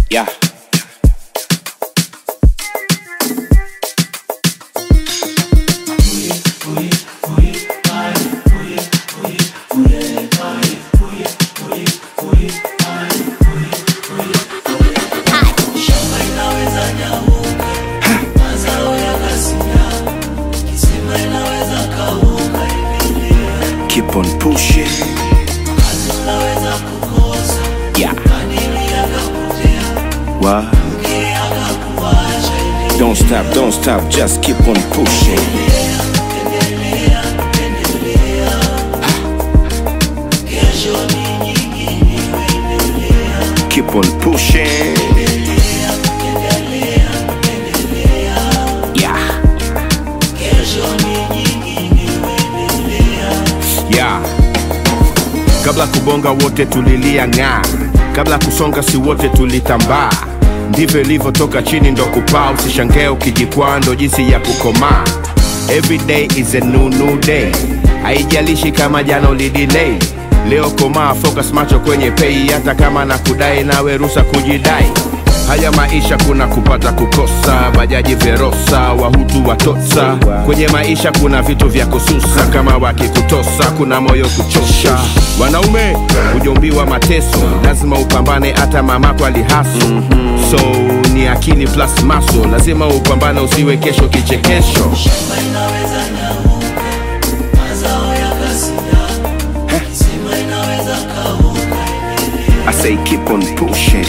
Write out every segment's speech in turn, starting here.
Yeah. Keep on pushing. Yeah. What? Don't stop, don't stop, just keep on pushing. Keep on pushing. Yeah. ya kabla kubonga wote tulilia ng'aa kabla kusonga si wote tulitambaa ndivyo ilivyotoka chini ndo kupaa usishangae ukijikwaa ndo jinsi ya kukomaa every day is a new, new day haijalishi kama jana ulidilei leo komaa focus macho kwenye pei hata kama na kudai nawe rusa kujidai haya maisha kuna kupata kukosa bajaji verosa wahutu watotsa kwenye maisha kuna vitu vya kususa kama wakikutosa kuna moyo kuchosha wanaume hujombiwa mateso lazima upambane hata mamako alihaso so ni akili plus maso lazima upambane usiwe kesho kichekesho I say keep on pushing.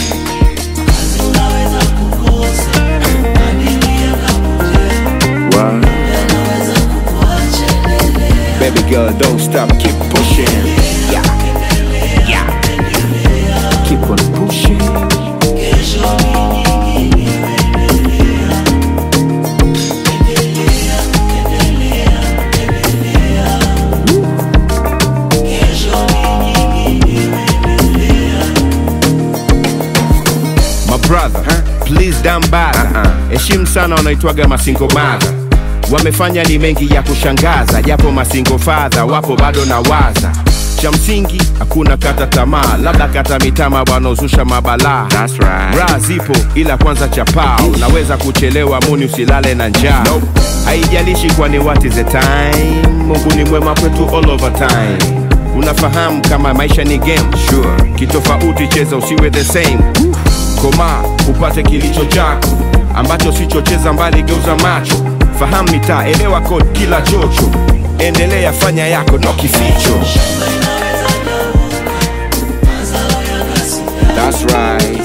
What? Baby girl, don't stop, keep pushing. Yeah. Yeah. Keep on pushing. my brother please down bad heshimu sana wanaitwaga masingo mara wamefanya ni mengi ya kushangaza japo masingo fadha wapo bado na waza cha msingi hakuna kata tamaa labda kata mitama wanaozusha mabalaa That's right. raha zipo ila kwanza chapaa unaweza kuchelewa muni usilale na njaa Nope. haijalishi kwani what is the time mungu ni mwema kwetu all over time unafahamu kama maisha ni game sure. kitofauti cheza usiwe the same koma upate kilicho chako ambacho sichocheza mbali geuza macho fahamu mitaa elewa code kila chocho endelea fanya yako no kificho That's right.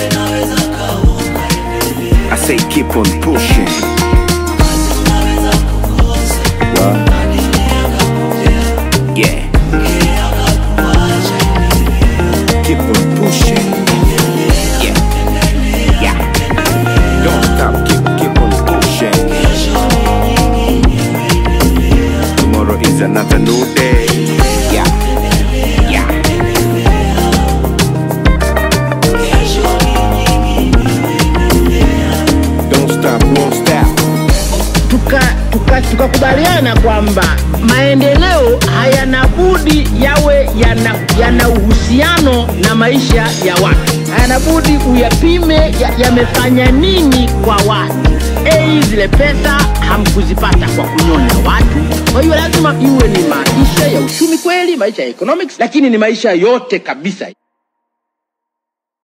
I say keep on pushing. What? Yeah. Keep on pushing. Yeah. Yeah. Don't stop, keep keep on pushing. Tomorrow is another new day. Yeah. Yeah. Don't stop, won't stop. tukakubaliana tuka, tukakubaliana kwamba maendeleo hayana budi yawe yana, yana uhusiano na maisha ya watu hayana budi uyapime ya- yamefanya nini kwa watu ei zile pesa hamkuzipata kwa kunyonya watu kwa hiyo lazima iwe ni maisha ya uchumi kweli maisha ya economics lakini ni maisha yote kabisa